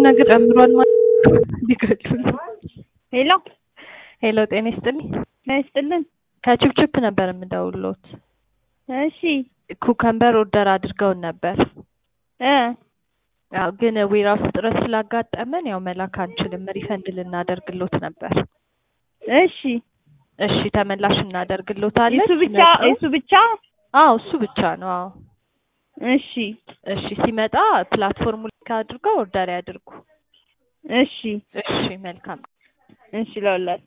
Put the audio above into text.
ነገር ጨምሯል ማለት ሊገሉን። ሄሎ ሄሎ ጤና ይስጥልኝ። ይስጥልን። ከችፕችፕ ነበር የምደውልዎት። እሺ ኩከምበር ኦርደር አድርገውን ነበር። እ ያው ግን ዌራውስ እጥረት ስላጋጠመን ያው መላክ አንችልም። ሪፈንድ ልናደርግሎት ነበር። እሺ እሺ ተመላሽ እናደርግሎታለን። እሱ ብቻ ሲመጣ- እሱ ብቻ አዎ እሱ ብቻ ነው። አዎ እሺ እሺ ሲመጣ ፕላትፎርሙ ልክ አድርገው ኦርደር ያድርጉ። እሺ እሺ መልካም እሺ ለውላል